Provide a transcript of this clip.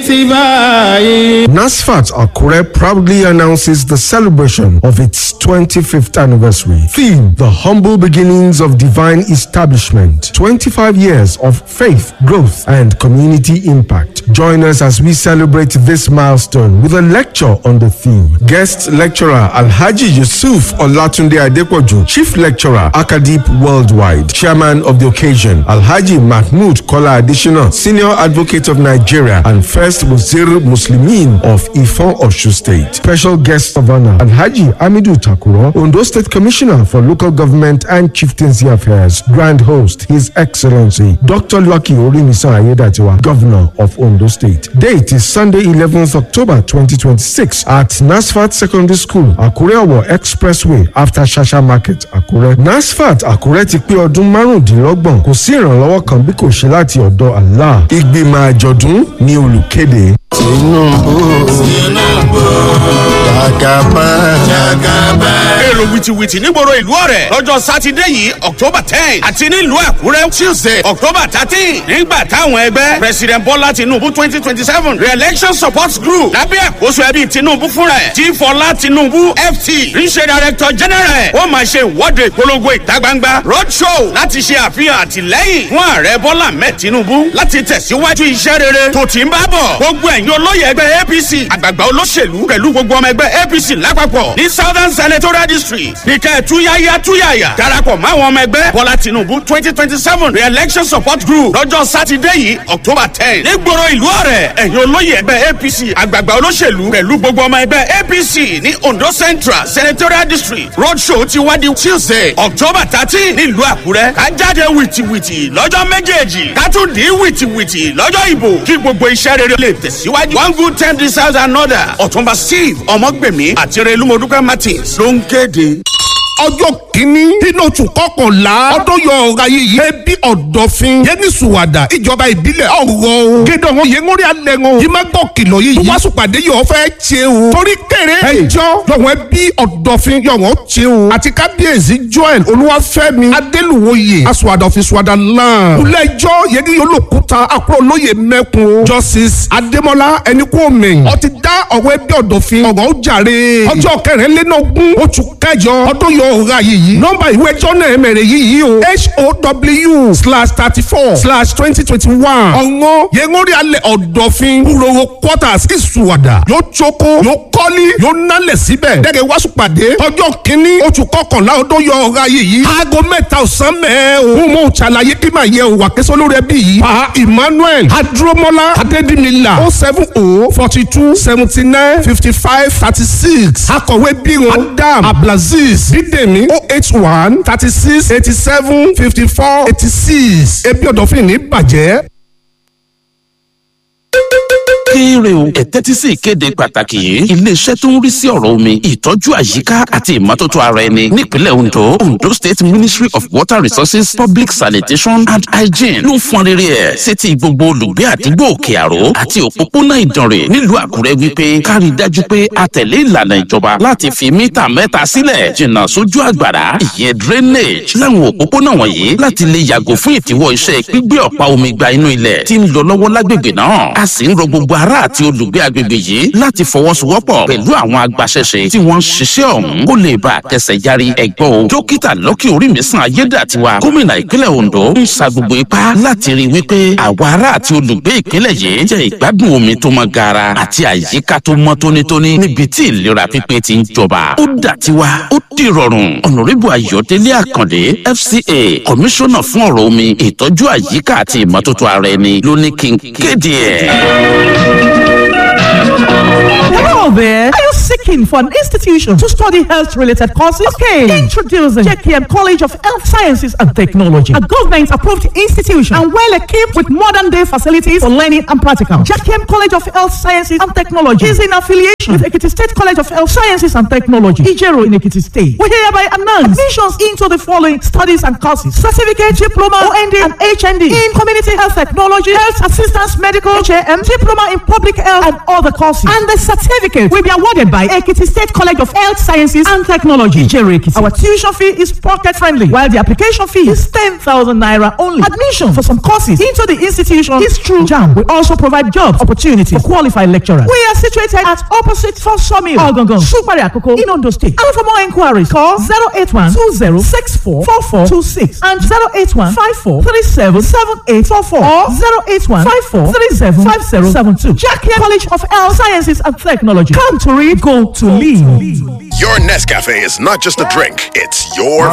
باتباعي NASFAT Akure proudly announces the celebration of its 25th anniversary. Theme The Humble Beginnings of Divine Establishment. 25 years of faith, growth, and community impact. Join us as we celebrate this milestone with a lecture on the theme. Guest lecturer Alhaji Yusuf Olatunde Adepoju, Chief Lecturer Akadip Worldwide, Chairman of the occasion Alhaji Mahmoud Kola Additional, Senior Advocate of Nigeria and First Wazir Muslimin of Ifon Oshu State. Special guest of honor Alhaji Amidu Takuro, Ondo State Commissioner for Local Government and Chieftaincy Affairs. Grand host His Excellency Dr. Lucky Orimisa Ayedatiwa, Governor of Ondo State. Date is Sunday 11th October 2026 at Nasfat Secondary School, Akure Owo Expressway after Shasha Market, Akure. Nasfat Akure ti pé ọdún márùndínlọ́gbọ̀n kò sí ìrànlọ́wọ́ kan bí kò ṣe láti ọ̀dọ̀ Allah. Ìgbìmọ̀ àjọ̀dún ni olùkéde. tinubu jagaba jagaba. èrò wìtìwìtì nígboro ìlú ọ̀rẹ́ lọ́jọ́ sátidé yìí october ten àti nílùú àkúrẹ́ tuesday october thirteen nígbà táwọn ẹgbẹ́ president bọ́lá tinubu twenty twenty seven re-election support group lábẹ́ àkóso ẹbí tinubu fúnra ẹ̀ tí fọlá tinubu ft ríṣẹ́ director general ó máa ṣe ìwọ́de ìpolongo ìta gbangba road show láti ṣe àfihàn àtìlẹ́yìn fún ààrẹ bọ́lá ahmed tinubu láti tẹ̀síwájú iṣẹ́ rere tó ti ń bá bọ̀ gbogbo ẹ̀yin olóyè ẹgbẹ́ apc àgbààgbà olóṣèlú pẹ̀lú gbogbo ọmọ ẹgbẹ́ apc lápapọ̀ ní southern senatorial district nìkẹ́ túyáyá túyàyà darapọ̀ máwọn ọmọ ẹgbẹ́ bọ́lá tinubu twenty twenty seven re-election support group lọ́jọ́ sátidé yìí october ten nígboro ìlú ọ̀rẹ́ ẹ̀yin olóyè ẹgbẹ́ apc àgbààgbà olóṣèlú pẹ̀lú gbogbo ọmọ ẹgbẹ́ apc ní ondo central senatorial district roadshow ti wá di tuesday october thirteen nílùú àkúrẹ́ ká jáde wìtìwìtì lọ́jọ́ méjèèjì ká tún dín wìtìwìtì lọ́jọ́ ìbò kí gbogbo iṣẹ́ rere lè tẹ̀síwájú one good time deserves another ọ̀túnba steve ọmọgbèmí àti relumodukẹ martins ló ń kéde ọjọ́ kìíní nínú oṣù kọkànlá ọdún yọ ọ̀rá yìí ẹbí ọ̀dọ̀fin yẹni sùwàdà ìjọba ìbílẹ̀ ọ̀rọ̀ o gédé wọn yẹn ń rí alẹ́ wọn yìí má gbọ́ kìlọ̀ yìí wọ́n sùpàdé yọ̀ fẹ́ ṣe o torí kéré ẹjọ́ yọ̀wọ̀n ẹbí ọ̀dọ̀fin yọ̀wọ̀n ṣe o àti kábíyèsí joel olúwàfẹ́mi adélùwòye asùwàdàfin sùwàdà lan ilé ẹjọ́ yẹni olókùúta àkúrò lóye mẹ́kun justice adémọlá ẹnikúnmi ó ti dá ọ̀rọ̀ ẹbí ọ̀dọ̀fin ọ̀rọ̀ ó jàre ọjọ́ kẹrìnlélógún oṣù kẹjọ ọdún yọ ọ̀rá yìí nọ́mbà ìwé ẹjọ́ náà mẹ̀rẹ̀ yìí o how slash thirty four slash twenty twenty one ọ̀ngọ́ yẹngórí alẹ́ ọ̀dọ̀fin kúròwò quarters ìsùwàdà yóò tsoko yóò kọ́lí yóò nálẹ̀ síbẹ̀ dẹ́gẹ̀ wáṣù pàdé ọjọ́ kínní oṣù kọkànlá ọdún yọ ọ̀rá yìí aago mẹ́ta ọ̀sán mẹ́ẹ̀ o mo ṣàlàyé kí màá yẹ o wà kẹsàn lórí ẹbí yìí pa emmanuel adúrómọlá adédìmílà o seven o forty two seventy nine fifty five thirty six akọ̀wé bírun adam abdulaziz bídèmí o eight one thirty six eighty seven fifty four eighty six ebi ọ̀dọ̀fin ní bàjẹ́. kéré o ẹ tẹ́tí sí ìkéde pàtàkì yìí iléeṣẹ́ tó ń rí sí ọ̀rọ̀ omi ìtọ́jú àyíká àti ìmọ́tótó ara ẹni nípínlẹ̀ ondo ondo state ministry of water resources public sanitation and hygiene ló ń fọn rere ẹ̀ sétí gbogbo olùgbé àdúgbò òkè àró àti òpópónà ìdànrè nílùú àkúrẹ́ wípé kárí dájú pé a tẹ̀lé ìlànà ìjọba láti fi mítà mẹ́ta sílẹ̀ jìnnà sójú àgbàrá ìyẹn drainage láwọn òpópónà wọ̀nyí láti lè yàgò fún ìdíwọ́ iṣẹ́ gbígbé ọ̀pá omi gba inú ilẹ̀ tí ń lọ lọ́wọ́ lágbègbè náà a sì ń rọ gbogbo ará àti olùgbé agbègbè yìí láti fọwọ́sowọ́pọ̀ pẹ̀lú àwọn agbaṣẹ́ṣe tí wọ́n ń ṣiṣẹ́ ọ̀hún kó lè bá a kẹsẹ̀ járí ẹ̀gbọ́n o. dókítà lọ́kì orímísàn ayédàtiwa gómìnà ìpínlẹ̀ ondo ń sa gbogbo ipá láti rí i wípé àwa ará àti olùgbé ìpínlẹ̀ yìí jẹ́ ìgbádùn omi tó mọ́ gaara àti àyíká tó mọ́ tónítóní níbi tí ìlera pípé ti ń jọba. ó dà tiwa ó di rọrùn ọ̀nàrẹ́bù ayọ̀délé àkàndé fca kọmíṣánná fún ọ̀rọ̀ omi ìtọ́jú àyíká àti ìmọ́tótó ara ẹni ló ní kí n kéde ẹ̀. Hello there. Are you seeking for an institution to study health related courses? Okay. Introducing JKM College of Health Sciences and Technology, a government approved institution and well equipped with modern day facilities for learning and practical. JKM College of Health Sciences and Technology is in affiliation with Ekiti State College of Health Sciences and Technology, Ijero in Ekiti State. We hereby announce admissions into the following studies and courses certificate, diploma, OND, and HND in community health technology, health assistance, medical, HAM, diploma in public health, and other courses. And the certificate will be awarded by Ekiti State College of Health Sciences and Technology, Ijere Ekiti. Our tuition fee is pocket friendly, while the application fee is 10,000 naira only. Admission for some courses into the institution is through JAM. We also provide job opportunities for qualified lecturers. We are situated at opposite for Sawmill, Ogongon, Supari Akoko, in Ondo State. And for more inquiries, call 081 20 64 4426 and 081 54 37 7844 or 081 54 37 5072. Jackie College of Health Sciences and Technology. Come to read, go to lead. Your Nescafe is not just a drink, it's your